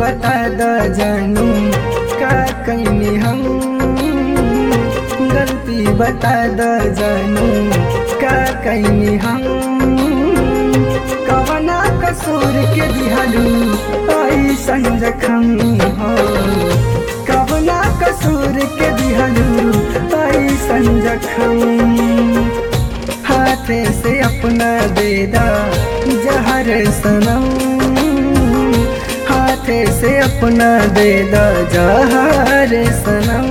बता द जानू का कैनी हम गलती बता द जानू का कैनी हम कवना कसूर के दिहलू ऐसन जखम हो कवना कसूर के दिहलू ऐसन जखम हाथे से अपना देदा जहर सनम हाथे से अपना देदा जहर सनम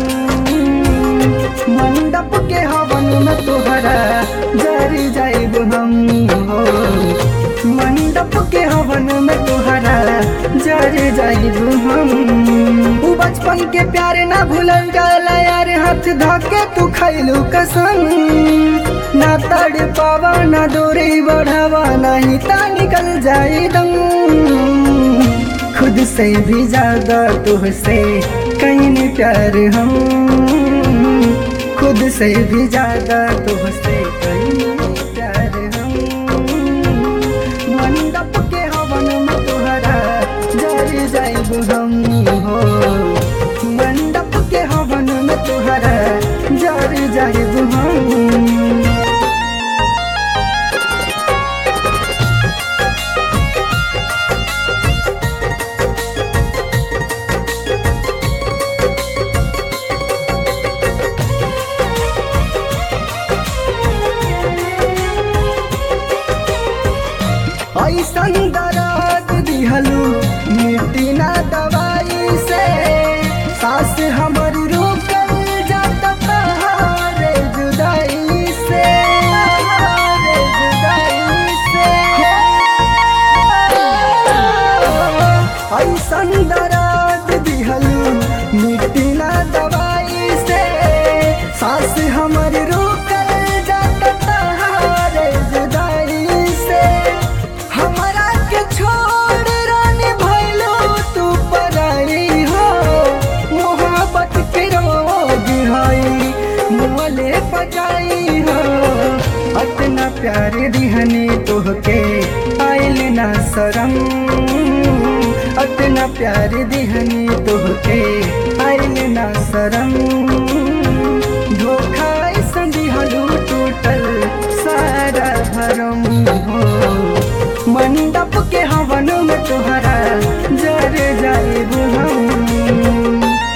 मंडप के हवन में तुहरा जरी जाइब हम हो मंडप के हवन में तुहरा जरी जाइब हम उ बचपन के प्यार ना भूलल जाला यार हाथ धके तू खैलू कसम ना तड़ पावा ना दूरी बढ़ावा नहीं ता निकल जाए दम खुद से भी ज्यादा तुझसे कहीं प्यार हम खुद से भी ज्यादा तुझसे कहीं प्यार हम मंडप के हवन में तुहरा जर जाइब हम हो मंडप के हवन में तुहरा जर जाइब हम ऐसन दराद दिहलू मिट्टी ना दवाई से सास हमर रुकल जात तहारे जुदाई से तहारे जुदाई से ऐसन दराद दिहलू मिट्टी ना दवाई से सास हमर रुकल जात तहारे जुदाई से हमरा के छोड़ रानी भइलो तू पराई हो मोहब्बत के रोग हई मोले पजाई हो अतना प्यार दिहनी तोहके आइल ना शरम अतना प्यार दिहनी तोहके आइल ना शरम धोखा ऐसन दिहलू टूटल सारा भरम हो मंडप के हवन में तुहरा जर जाइब हम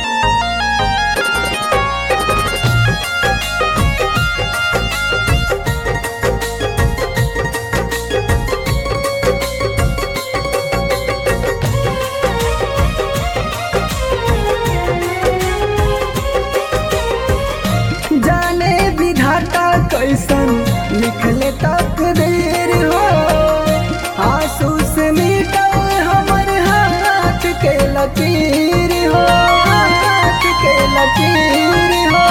जाने विधाता कैसन लिखले तकदीर हो आंसू से मिटल हमर हाथ के लकीर हो हाथ के लकीर हो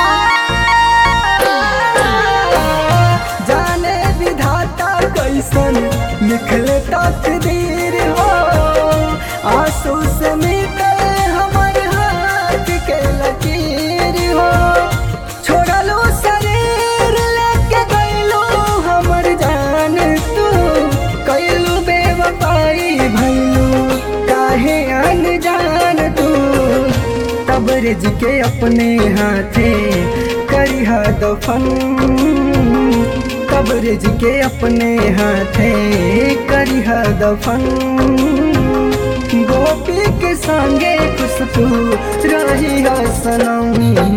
जाने विधाता कैसन लिखले तकदीर हो आंसू से मिटल हमर हाथ के लकीर हो छोड़लो शरीर लेके गइलो हमर जान तू कैलू बेवफाई भइलू काहे अनजान तू तबरेज के अपने हाथे करिहा दफन कब्रेज के अपने हाथे करिहा दफन गोपी के संगे खुशबू रही सनम